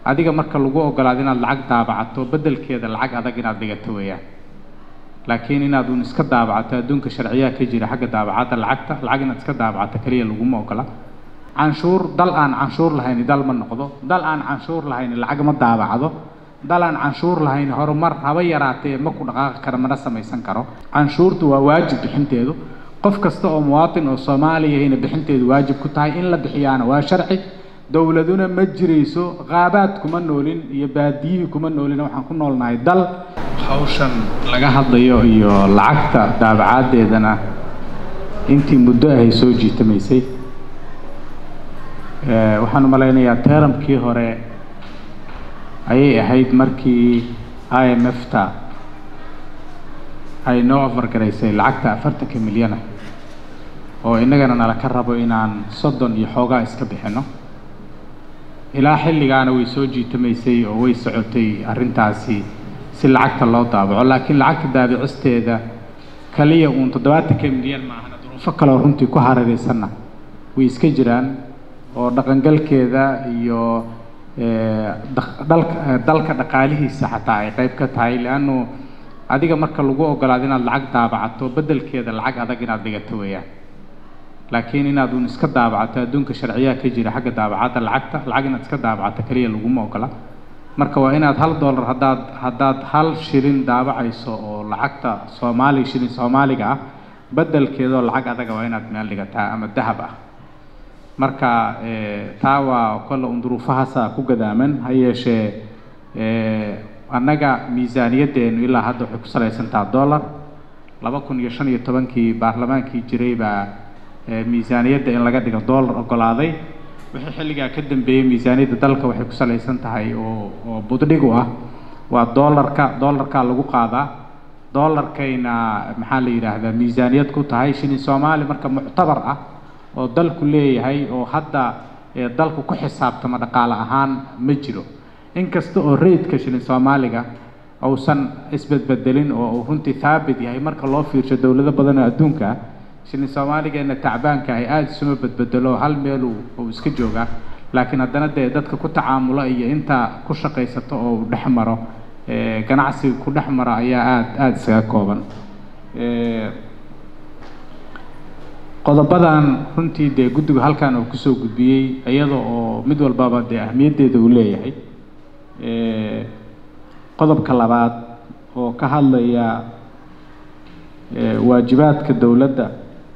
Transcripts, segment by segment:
adiga marka lagu ogolaado inaad lacag daabacato beddelkeeda lacag adag inaad dhigato weeyaan laakiin inaad uun iska daabacato adduunka sharciyaha ka jira xagga daabacadda lacagta lacag inaad iska daabacato keliya laguma ogola canshuur dal aan canshuur lahayn dal ma noqdo dal aan canshuur lahayn lacag ma daabacdo dal aan canshuur lahayn horumar haba yaraatee ma ku dhaqaaqi karo mana samaysan karo canshuurtu waa waajib bixinteedu qof kasta oo muwaatin oo soomaaliyahayna bixinteedu waajib ku tahay in la bixiyaana waa sharci dowladuna ma jirayso qaabaad kuma noolin iyo baadiyihii kuma noolin waxaan ku noolnahay dal hawshan laga hadlayo iyo lacagta daabacaaddeedana intii muddo ahay soo jiitamaysay waxaan u malaynayaa teeramkii hore ayay ahayd markii i m f ta ay noo afargaraysay lacagta afartanka milyana oo innagana nala ka rabo inaan soddon iyo xoogaa iska bixinno ilaa xilligaana way soo jiitamaysay oo way socotay arrintaasi si lacagta loo daabaco laakiin lacagta daabicisteeda kaliya uun toddobaatanka milyan maahana duruufo kaleo runtii ku hareeraysanna way iska jiraan oo dhaqangalkeeda iyo dalka dalka dhaqaalihiisa xataa ay qayb ka tahay leannu adiga marka lagu ogolaado inaad lacag daabacato beddelkeeda lacag adag inaad dhigato weeyaan laakiin inaad uun iska daabacato adduunka sharciyaha ka jira xagga daabacadda lacagta lacag inaad iska daabacato keliya laguma ogola marka waa inaad hal dollar haddaad haddaad hal shilin daabacayso oo lacagta soomaali shilin soomaaliga ah beddelkeedoo lacag adaga waa inaad meel dhigataa ama dahab ah marka taa waa kolle un duruufahaasa ku gadaaman ha yeeshee annaga miisaaniyaddeenu ilaa hadda waxay ku salaysantaha dollar laba kun iyo shan iyo tobankii baarlamaankii jiray baa miisaaniyadda in laga dhigo dollar ogolaaday wixii xilligaa ka dambeeyey miisaaniyadda dalka waxay ku salaysan tahay oo oo buddhig u ah waa dollarka dollarkaa lagu qaadaa dollarkayna maxaa la yidhaahdaa miisaaniyad ku tahay shilin soomaali marka muctabar ah oo dalku leeyahay oo hadda dalku ku xisaabtama dhaqaale ahaan ma jiro inkasta oo rayidka shilin soomaaliga uusan isbedbedelin oo uu runtii thaabit yahay marka loo fiirsho dowlado badan oo adduunka ah shilin soomaaligeena tacbaanka ahi aada isuma bedbedelo hal meel uu iska joogaa laakiin haddana dee dadka ku tacaamula iyo intaa ku shaqaysato oo uu dhex maro ganacsiga ku dhex maro ayaa aada aada isaga kooban qodobadan runtii dee guddigu halkan uu kusoo gudbiyey iyada oo mid walbaba dee ahmiyaddeeda uu leeyahay qodobka labaad oo ka hadlaya waajibaadka dowladda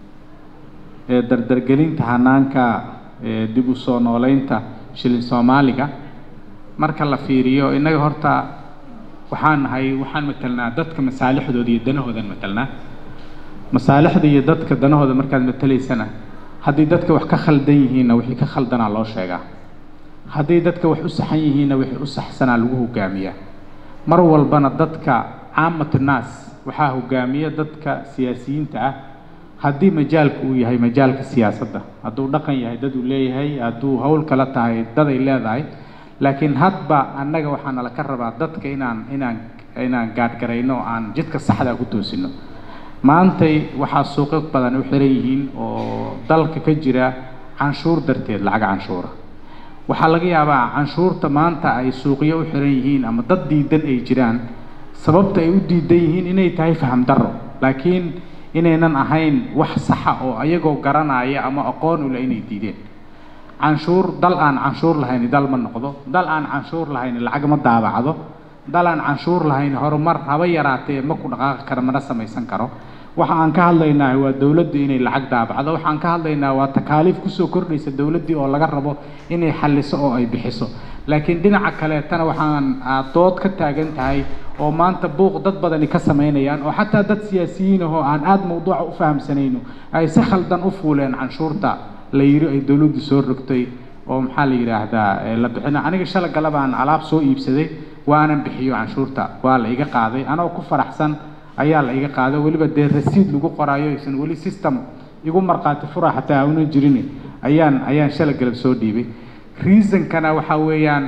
ee dardargelinta hanaanka dib u soo nooleynta shilin soomaaliga marka la fiiriyo innaga horta waxaan nahay waxaan matelnaa dadka masaalixdooda iyo danahoodan matelnaa masaalixda iyo dadka danahooda markaad matelaysana haddii dadka wax ka khaldan yihiinna wixii ka khaldanaa loo sheegaa haddii dadka wax u saxan yihiinna wixii u saxsanaa lagu hogaamiyaa mar walbana dadka caamatu naas waxaa hogaamiya dadka siyaasiyiinta ah haddii majaalka uu yahay majaalka siyaasadda hadduu dhaqan yahay dad uu leeyahay hadduu hawl kala tahay dad ay leedahay laakiin hadba annaga waxaa nala ka rabaa dadka inaan inaan inaan gaadhgarayno aan jidka saxdaa ku toosino maantay waxaa suuqyo badan u xiran yihiin oo dalka ka jira canshuur darteed lacag canshuura waxaa laga yaabaa canshuurta maanta ay suuqyo u xiran yihiin ama dad diidan ay jiraan sababta ay u diidan yihiin inay tahay faham darro laakiin inaynan ahayn wax saxa oo ayagoo garanaya ama aqoon u leh inay diideen canshuur dal aan canshuur lahayn dal ma noqdo dal aan canshuur lahayn lacag ma daabacdo dal aan canshuur lahayn horumar haba yaraatee ma ku dhaqaaqi karo mana samaysan karo waxa aan ka hadlaynaa waa dowladdu inay lacag daabacdo waxaan ka hadlaynaa waa takaaliif kusoo kordhaysa dowladdii oo laga rabo inay xalliso oo ay bixiso laakiin dhinaca kaleetana waxaan dood ka taagan tahay oo maanta buuq dad badani ka samaynayaan oo xataa dad siyaasiyiin ahoo aan aada mawduuca u fahamsanayno ay si khaldan u fuuleen canshuurta la yidhi ay dowladdu soo rogtay oo maxaa la yidhaahdaa la bixina aniga shala galabaan alaab soo iibsaday waanan bixiyo canshuurta waa la iga qaaday anoo ku faraxsan ayaa la iga qaaday weliba dee rasiid lagu qoraayo aysan weli system igu markhaati fura xataa una jirin ayaan ayaan shala galab soo dhiibay reasonkana waxaa weeyaan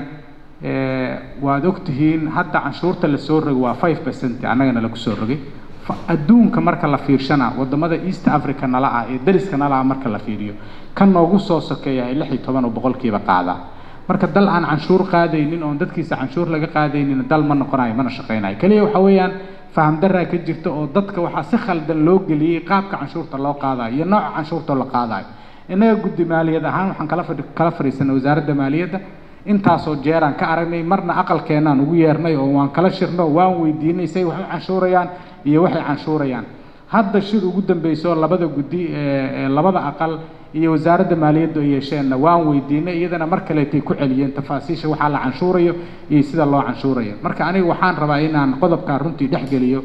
waad ogtihiin hadda canshuurta lasoo rogay waa five percent annagana lagu soo rogay adduunka marka la fiirshana wadamada east africa nala ah ee dariska nala ah marka la fiiriyo kan noogu soo sokeeyahay lix iyo toban oo boqolkiiba qaadaa marka dal aan canshuur qaadaynin oon dadkiisa canshuur laga qaadaynin dal ma noqonayo mana shaqaynayo keliya waxa weeyaan faham daraa ka jirta oo dadka waxaa si khaldan loo geliyey qaabka canshuurta loo qaadayo iyo nooca canshuurta la qaadayo innaga guddi maaliyad ahaan waxaan kala fadhi kala fadhiisanay wasaaradda maaliyadda intaasoo jeeraan ka aragnay marna aqalkeenaan ugu yeernay oo waan kala shirno waan weydiinay say wax u canshuurayaan iyo waxay canshuurayaan hadda shir ugu dambeysoo labada guddi ee labada aqal iyo wasaaradda maaliyaddu ay yeesheenna waan weydiinay iyadana mar kaleetay ku celiyeen tafaasiisha waxaa la canshuurayo iyo sida loo canshuurayo marka aniga waxaan rabaa inaan qodobkaan runtii dhex geliyo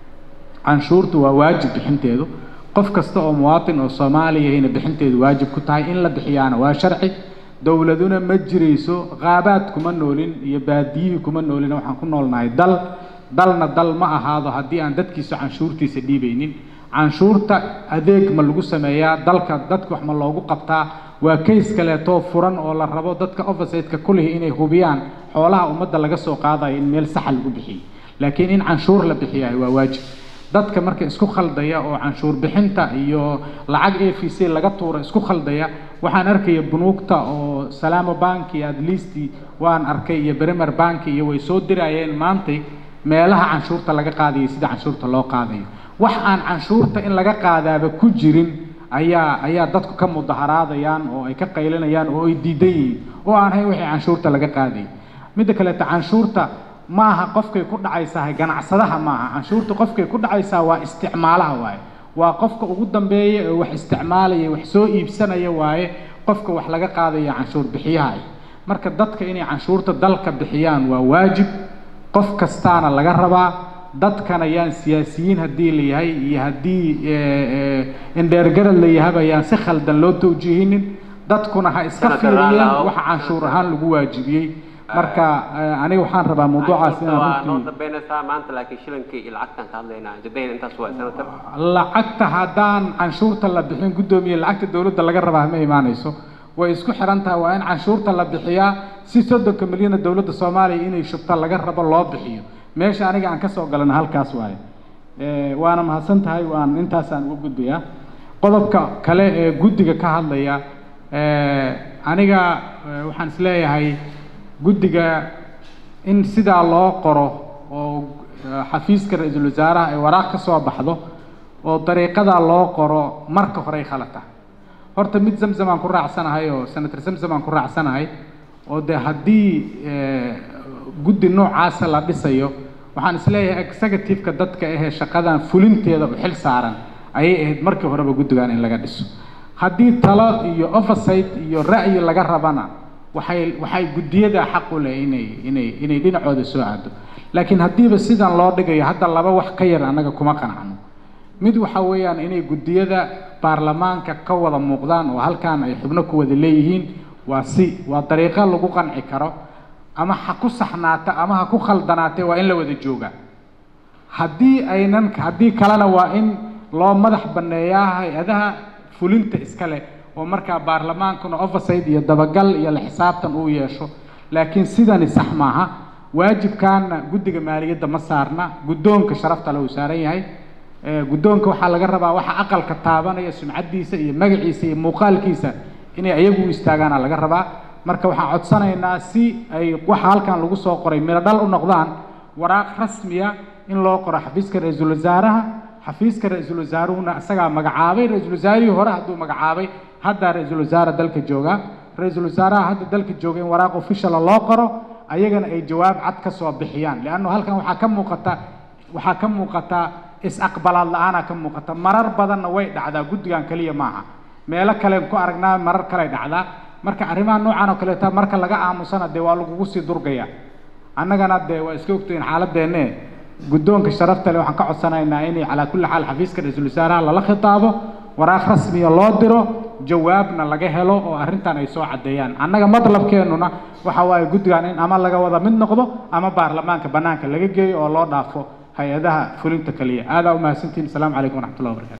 canshuurtu waa waajib bixinteedu qof kasta oo muwaatin oo soomaaliyahayna bixinteedu waajib ku tahay in la bixiyaana waa sharci dowladuna ma jirayso qaabaad kuma noolin iyo baadiyihii kuma noolin waxaan ku noolnahay dal dalna dal ma ahaado haddii aan dadkiisa canshuurtiisa dhiibaynin canshuurta adeeg ma lagu sameeyaa dalka dadka wax ma loogu qabtaa waa kays kaleetoo furan oo la rabo dadka officeteka kulihi inay hubiyaan xoolaha ummadda laga soo qaadayo in meel saxa lagu bixiyo laakiin in canshuur la bixiyahay waa waajib dadka marka isku khaldaya oo canshuur bixinta iyo lacag a v c laga tuura isku khaldaya waxaan arkaya bunuugta oo salaamo banki at least waan arkay iyo bremer banki iyo way soo dirayeen maantay meelaha canshuurta laga qaadayo sida canshuurta loo qaadayo wax aan canshuurta in laga qaadaaba ku jirin ayaa ayaa dadku ka mudaharaadayaan oo ay ka qaylinayaan oo ay diidan yihiin oo aan hayn wixii canshuurta laga qaadayay midda kaleeta canshuurta ma aha qofkay ku dhacaysahay ganacsadaha maaha canshuurta qofkay ku dhacaysaa waa isticmaalaha waaye waa qofka ugu dambeeya ee wax isticmaalaya wax soo iibsanaya waaye qofka wax laga qaadaya canshuur bixiyaha marka dadka inay canshuurta dalka bixiyaan waa waajib qof kastaana laga rabaa dadkana yaan siyaasiyiin haddii la yahay iyo haddii indheergarad la yahaba yaan si khaldan loo tawjiihinin dadkuna ha iska fiiriyeen waxa canshuur ahaan lagu waajibiyey marka aniga waxaan rabaa mawduucaas inaan maanta laakiin shilinkii iyo lacagtan ka hadlaynaa jadayn intaas waa senator lacagta haddaan canshuurta la bixin guddoomiye lacagta dowladda laga rabaa ma imaanayso way isku xiran tahay waa in canshuurta la bixiyaa si soddonka milyana dowladda soomaaliya inay shubta laga rabo loo bixiyo meesha aniga aan kasoo galana halkaas waaye waana mahadsan tahay waan intaasaan uga gudbayaa qodobka kale ee guddiga ka hadlaya aniga waxaan isleeyahay guddiga in sidaa loo qoro oo xafiiska ra-iisul wasaaraha ay waraaq ka soo baxdo oo dariiqadaa loo qoro marka horey khalata horta mid zamzam aan ku raacsanahay oo senator zamzam aan ku raacsanahay oo dee haddii guddi noocaasa la dhisayo waxaan isleeyahay executive-ka dadka ahee shaqadan fulinteeda u xil saaran ayay ahayd markii horeba guddigan in laga dhiso haddii talo iyo oversight iyo ra'yi laga rabana waxay waxay guddiyada xaq u leh inay inay inay dhinacooda soo aado laakiin haddiiba sidan loo dhigayo hadda laba wax ka yar annaga kuma qanacno mid waxa weeyaan inay guddiyada baarlamaanka ka wada muuqdaan oo halkan ay xubno ku wada leeyihiin waa si waa dariiqo lagu qanci karo ama ha ku saxnaata ama ha ku khaldanaatee waa in la wada joogaa haddii aynan haddii kalena waa in loo madax banneeyaa hay-adaha fulinta iska leh oo markaa baarlamaankuna oversight iyo dabagal iyo la xisaabtan uu yeesho laakiin sidani sax maaha waajibkaana guddiga maaliyadda ma saarna guddoonka sharafta le uu saaran yahay guddoonka waxaa laga rabaa waxa aqalka taabanaya sumcaddiisa iyo magaciisa iyo muuqaalkiisa inay ayagu u istaagaana laga rabaa marka waxaan codsanaynaa si ay waxa halkan lagu soo qoray miro dhal u noqdaan waraaq rasmiya in loo qoro xafiiska ra-iisul wasaaraha xafiiska ra-iisul wasaaruhuna isagaa magacaabay ra-iisul wasaarihii hore hadduu magacaabay haddaa ra-iisul wasaare dalka joogaa ra-iisul wasaaraha hadda dalka jooga in waraaq officiala loo qoro ayagana ay jawaab cad ka soo bixiyaan leanno halkan waxaa ka muuqata waxaa ka muuqata is-aqbalaad la-aanaa ka muuqata marar badanna way dhacdaa guddigan keliya maaha meelo kalen ku aragnaa marar kale dhacdaa marka arrimaha noocan oo kaleeta marka laga aamusana dee waa lagugu sii durgaya annagana dee waa iska ogtahin xaaladeenne guddoonka sharafta leh waxaan ka codsanaynaa inay calaa kulli xaal xafiiska ra-iisul wasaaraha lala khitaabo waraaq rasmiya loo diro jawaabna laga helo oo arrintan ay soo caddeeyaan annaga madlabkeennuna waxa waaye guddigan in ama laga wada mid noqdo ama baarlamaanka bannaanka laga geeyo oo loo dhaafo hay-adaha fulinta kaliya aadaa u mahadsantihin asalaamu calaykum waraxmatullahi wabarakatu